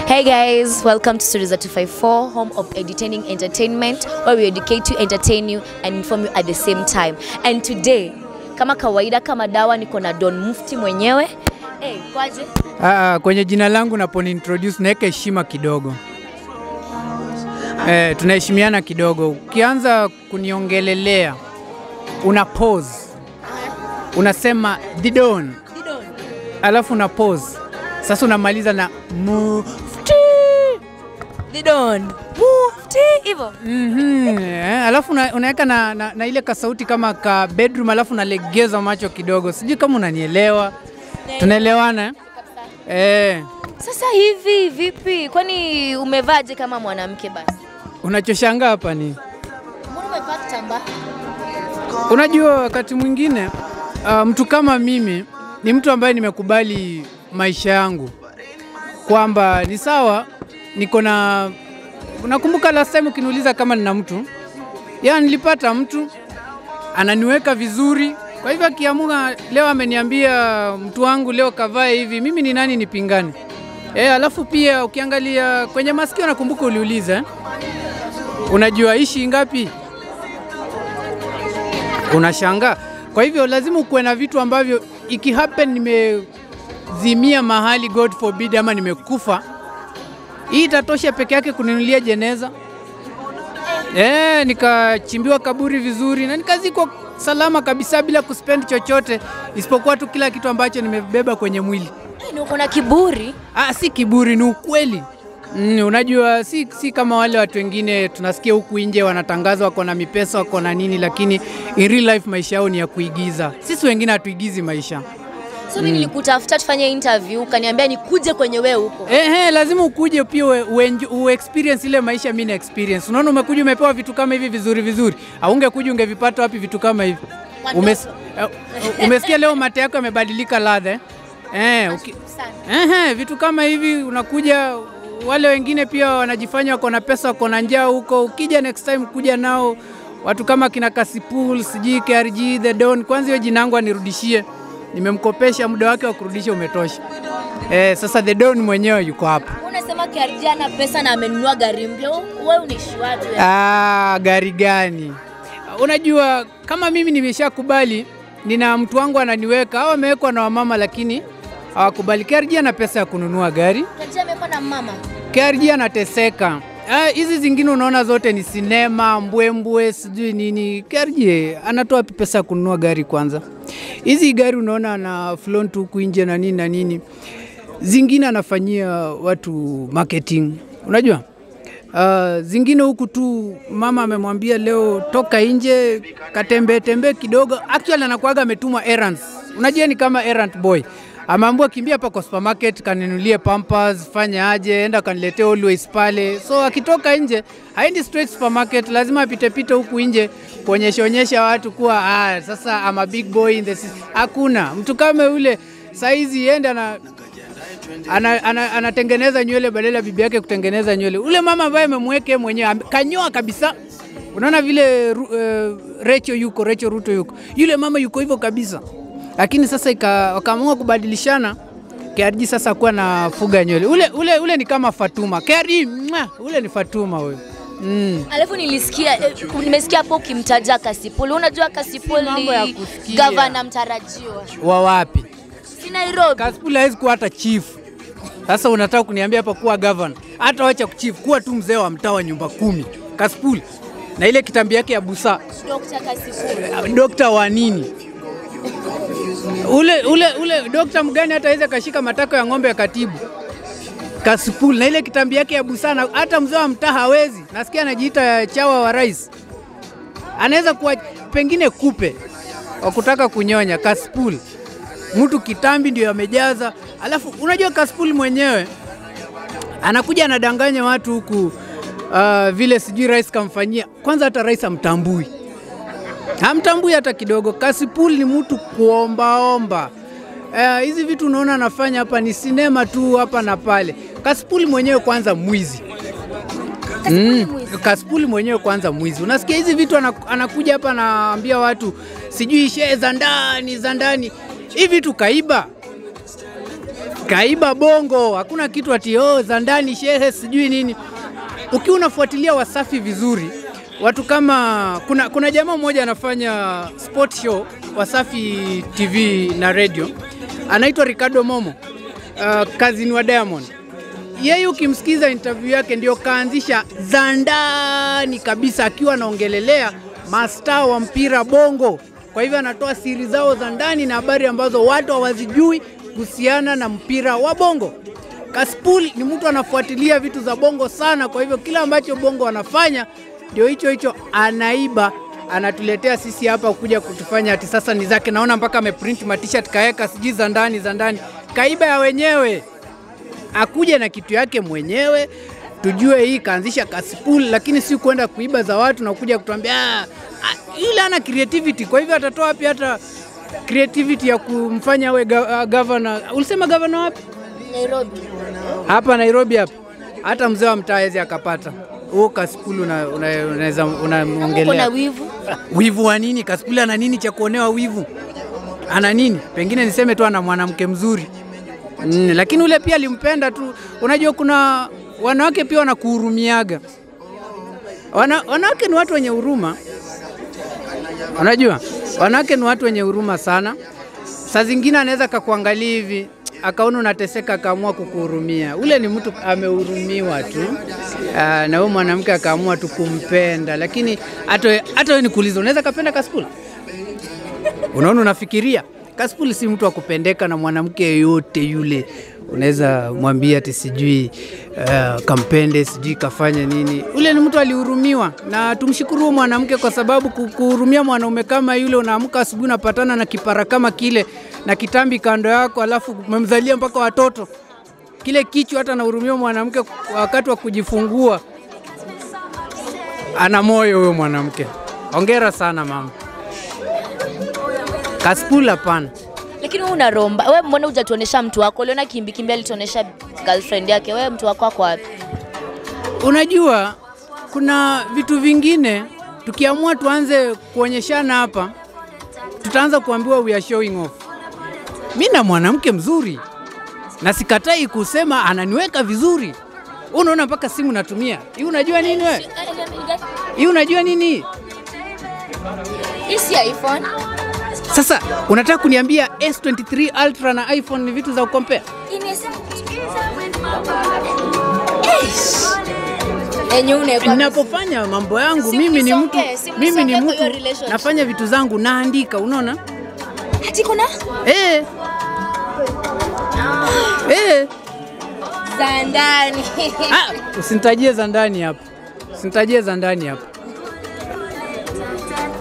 Hey guys, welcome to Studios 254, home of entertaining entertainment, where we educate you, entertain you, and inform you at the same time. And today, kama kawaida, kama dawa, niko na Don Mufti mwenyewe. Hey, kwaje? Ah, kwenye jina langu naponi introduce naweka heshima kidogo. Eh, tunaheshimiana kidogo. Ukianza kuniongelelea una pause, unasema Didon, alafu una pause, sasa unamaliza na mufti. Didon. Mufti, hivyo. Mhm, eh, alafu una, unaweka na, na, na ile kasauti kama ka bedroom, alafu unalegeza macho kidogo. Sijui kama unanielewa, tunaelewana eh? Eh, Sasa hivi vipi? Kwani umevaje kama mwanamke basi? unachoshangaa hapa ni Mbona umevaa kitambaa? Unajua, wakati mwingine uh, mtu kama mimi ni mtu ambaye nimekubali maisha yangu kwamba ni sawa, niko na nakumbuka last time ukiniuliza kama nina mtu ya nilipata mtu ananiweka vizuri. Kwa hivyo akiamua leo ameniambia mtu wangu leo kavae hivi, mimi ni nani nipingane? E, alafu pia ukiangalia kwenye masikio, nakumbuka uliuliza eh? unajua ishi ngapi? unashangaa. Kwa hivyo lazima ukuwe na vitu ambavyo ikihappen nimezimia mahali, God forbid, ama nimekufa, hii itatosha peke yake kuninulia jeneza eh, nikachimbiwa kaburi vizuri na nikazikwa salama kabisa bila kuspend chochote isipokuwa tu kila kitu ambacho nimebeba kwenye mwili. Hey, ni uko na kiburi? Ah, si kiburi, ni ukweli. Mm, unajua si, si kama wale watu wengine tunasikia huku nje wanatangaza wako na mipesa wako na nini, lakini in real life maisha yao ni ya kuigiza. Sisi wengine hatuigizi maisha. So mimi nilikutafuta tufanye interview, ukaniambia nikuje kwenye wewe huko. Ehe, lazima ukuje pia ue, ue, ue experience ile maisha mimi na experience. Unaona, umekuja umepewa vitu kama hivi vizuri vizuri, aungekuja ungevipata wapi vitu kama hivi? Umes, uh, umesikia leo mate yako yamebadilika ladha eh? Eh, uki, Ehe, vitu kama hivi unakuja, wale wengine pia wanajifanya wako na pesa, wako na njaa huko. Ukija next time kuja nao watu kama kina Kasipul, sijui KRG, The Don. Kwanza hiyo jina yangu anirudishie, nimemkopesha, muda wake wa kurudisha umetosha. Eh, sasa The Don mwenyewe yuko hapa. Unasema KRG ana pesa na amenunua gari mpya. Wewe unaishi wapi wewe? Ah, gari gani? Unajua, kama mimi nimeshakubali, nina mtu wangu ananiweka, au amewekwa na wamama, lakini hawakubali. KRG ana pesa ya kununua gari. KRG amekuwa na mama. KRG anateseka. Ah, Hizi zingine unaona zote ni sinema, mbwembwe, sijui nini. KRG anatoa wapi pesa ya kununua gari kwanza? Hizi gari unaona ana flaunt huku nje na nini na nini, zingine anafanyia watu marketing, unajua Uh, zingine huku tu mama amemwambia leo toka nje katembee tembee kidogo. Actually anakuaga ametumwa errands, unajua ni kama errand boy ameambiwa kimbia hapa kwa supermarket kaninulie pampers, fanya aje, enda kaniletee always pale. So akitoka nje haendi straight supermarket, lazima apite pite huku nje kuonyesha onyesha watu kuwa ah, sasa I'm a big boy in the city. Hakuna mtu kama yule saizi ende na ana, ana, anatengeneza nywele badala ya bibi yake kutengeneza nywele. Ule mama ambaye amemweke mwenyewe ame- kanyoa kabisa. Unaona vile uh, Rachel yuko, Rachel Ruto yuko, yule mama yuko hivyo kabisa, lakini sasa ika- wakaamua kubadilishana. KRG sasa kuwa na fuga nywele ule, ule, ule ni kama Fatuma. KRG mwa, ule ni Fatuma huyo mm. Alafu nilisikia eh, nimesikia hapo ukimtaja Kasipul. Unajua Kasipul mambo ya ni kusikia. gavana mtarajiwa. wa wapi? Si Nairobi. Kasipul hawezi kuwa hata chief. Sasa unataka kuniambia hapa kuwa governor? Hata wacha chief, kuwa tu mzee wa mtaa wa nyumba kumi. Kasipul na ile kitambi yake ya busaa Dr. Kasipul. dokta wa nini ule, ule, ule dokta mgani hata aweze kashika matako ya ng'ombe ya katibu Kasipul na ile kitambi yake ya busana, hata mzee wa mtaa hawezi. Nasikia anajiita chawa wa rais, anaweza kuwa pengine kupe wa kutaka kunyonya. Kasipul mtu kitambi ndio amejaza, alafu unajua Kasipul mwenyewe anakuja anadanganya watu huku uh, vile sijui rais kamfanyia. Kwanza hata rais amtambui hamtambui hata kidogo. Kasipul ni mtu kuombaomba. Eh, hizi vitu unaona anafanya hapa ni sinema tu hapa na pale. Kasipul mwenyewe kwanza mwizi. Mm. Kasipul mwenyewe kwanza mwizi. Unasikia hizi vitu anaku- anakuja hapa anaambia watu sijui shehe za ndani za ndani. Hivi vitu kaiba. kaiba bongo, hakuna kitu ati oh, za ndani shehe sijui nini. Ukiwa unafuatilia Wasafi vizuri, watu kama kuna, kuna jamaa mmoja anafanya sport show Wasafi TV na radio, anaitwa Ricardo Momo, uh, kazini wa Diamond. Yeye ukimsikiza interview yake ndio kaanzisha za ndani kabisa, akiwa anaongelelea mastaa wa mpira bongo. Kwa hivyo anatoa siri zao za ndani na habari ambazo watu hawazijui kuhusiana na mpira wa bongo. Kaspool ni mtu anafuatilia vitu za bongo sana, kwa hivyo kila ambacho bongo anafanya ndio hicho hicho anaiba anatuletea sisi hapa kuja kutufanya ati sasa ni zake. Naona mpaka ameprint matishat kaeka sijui za ndani za ndani, kaiba ya wenyewe, akuja na kitu yake mwenyewe tujue hii kaanzisha Kaspool, lakini si kwenda kuiba za watu na kuja kutuambia "Ah, ah, yule ana creativity. Kwa hivyo atatoa wapi hata creativity ya kumfanya awe ga- uh, governor? Ulisema governor wapi? Nairobi. hapa Nairobi hapa, hata mzee wa mtaa hawezi akapata huo Kaspool una- una- unaweza Kuna unamwongelea wivu. wivu wa nini? Kaspool ana nini cha kuonewa wivu? Ana nini? Pengine niseme tu ana mwanamke mzuri mm, lakini ule pia alimpenda tu. Unajua kuna wanawake pia wanakuhurumiaga. Wana, wanawake ni watu wenye huruma, unajua wanawake ni watu wenye huruma sana. Saa zingine anaweza kakuangalia hivi akaona unateseka, akaamua kukuhurumia. Ule ni mtu amehurumiwa tu. Aa, na huyo mwanamke akaamua tu kumpenda, lakini hata we- hata wewe nikuulize, unaweza kapenda Kaspool? Unaona, unafikiria Kaspool si mtu wa kupendeka na mwanamke yeyote yule. Unaweza mwambia ati sijui uh, kampende sijui kafanya nini. Ule ni mtu alihurumiwa, na tumshukuru huyo mwanamke kwa sababu ku- kuhurumia mwanaume kama yule, unaamka asubuhi unapatana na kipara kama kile na kitambi kando yako, alafu umemzalia mpaka watoto kile kichwa, hata anahurumia mwanamke wakati wa kujifungua. Ana moyo huyo mwanamke. Hongera sana mama. Kaspool hapana. Lakini wewe una romba. Wewe mbona hujatuonesha mtu wako? Uliona Kimbi Kimbi alituonesha girlfriend yake. Wewe mtu wako wako wapi? Unajua, kuna vitu vingine tukiamua tuanze kuonyeshana hapa, tutaanza kuambiwa we are showing off. Mi na mwanamke mzuri na sikatai kusema ananiweka vizuri. Wewe Unaona mpaka simu natumia hii, unajua nini wewe? Hii unajua nini? Hii si iPhone. Sasa unataka kuniambia S23 Ultra na iPhone ni vitu za kukompea? Yenye unaweka Ninapofanya mambo yangu Si mimi ni mtu msonge, si mimi ni msonge kwa mtu hiyo relationship. nafanya vitu zangu naandika, unaona? Ati kuna Eh. Eh. za ndani. Ah, usinitajie za ndani hapa. Usinitajie za ndani hapa.